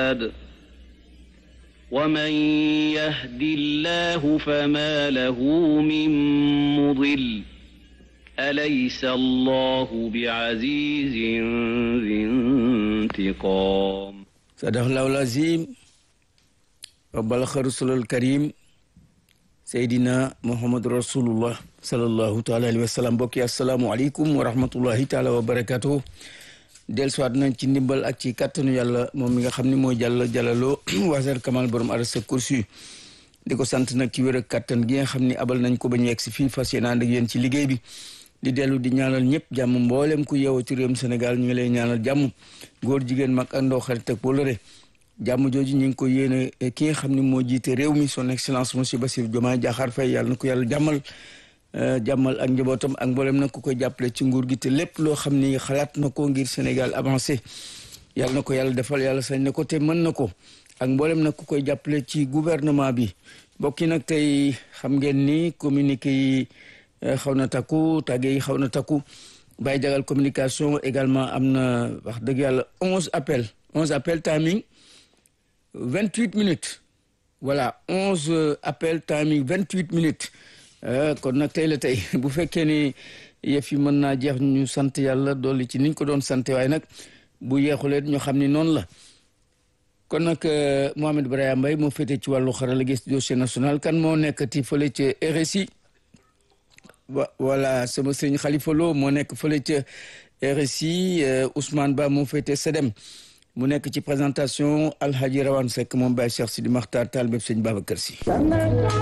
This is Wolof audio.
رشاد ومن يهد الله فما له من مضل أليس الله بعزيز ذي انتقام صدق الله العظيم وبلغ رسول الكريم Seydina Muhammad Rasulullah sallallahu taala alayhi wa sallam mbokki asalaamualeykum wa rahmatullahi taala wa barakatuh dellusiwaat nañ ci ndimbal ak ci kàttanu yàlla moom mi nga xam ne mooy jàll jàllaloo waasar kamal borom arasa kursi di ko sant nag ci wér ak kàttan gi nga xam ne abal nañ ko ba ñu yegg si fii fas yéene ànd ak yéen ci liggéey bi di dellu di ñaanal ñëpp jàmm mboolem ku yeewoo ci réewum Sénégal ñu ngi lay ñaanal jàmm góor jigéen mag ak ndaw xarit ak wóllëre jàmm jooju ñu ngi ko yéene ki nga xam ne moo jiite réew mi son excellence monsieur Bassirou Diomaye Diakhar Faye yàlla na ko yàlla jàmmal jàmmal ak njabootam ak mboolem nag ku koy jàppale ci nguur gi te lépp loo xam ni xalaat na ko ngir Sénégal avancé yàlla na ko yàlla defal yàlla sañ na ko te mën na ko ak mboolem nag ku koy jàppale ci gouvernement bi mbokk yi nag tey xam ngeen ni communiqué yi xaw na takku tàgge yi xaw na takku Baye Jagal communication également am na wax dëgg yàlla onze appel onze appel timing vingt huit minutes voilà onze appel timing vingt huit minutes kon nag tey la tey bu fekkee ni yëf yi mën naa jeex ñu sant yàlla dolli ci niñ ko doon sant waaye nag bu yeexulee ñu xam ni noonu la kon nag Mohamed Brahima Mbaye moo féete ci wàllu xarala gis dossier national kan moo nekkati fële ca RSI voilà sama sëñ Khalifa Lo moo nekk fële ca RSI Ousmane Ba moo féete SEDEM mu nekk ci présentation Alhaji Rawane Seck moom Baye Cheikh Sidi Makhtar Tall bépp sëñ Babacar Sy